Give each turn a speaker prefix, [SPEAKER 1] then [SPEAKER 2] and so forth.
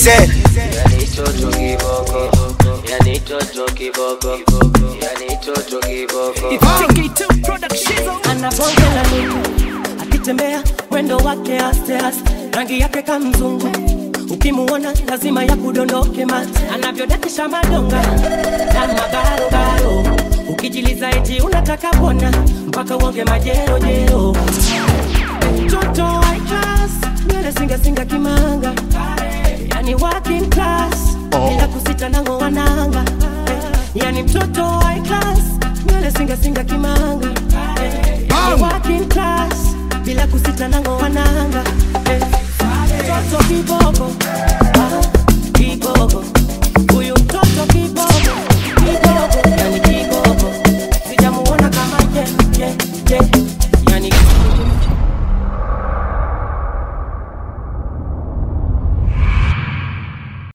[SPEAKER 1] said
[SPEAKER 2] Yani toto kiboko Yani toto kiboko Yani toto kiboko
[SPEAKER 3] anabongela nini akitembea mwendo wake aste aste rangi yake kamzungu ukimuona lazima ya kudondoke mate anavyodakisha madonga na magarogaro ukijiliza eti unataka pona mpaka uonge majerojero mtoto high class nywele singasinga kimanga yani working class bila kusita nango wananga yani mtoto high class nywele singasinga kimanga yani working class bila kusita nango wananga mtoto kiboko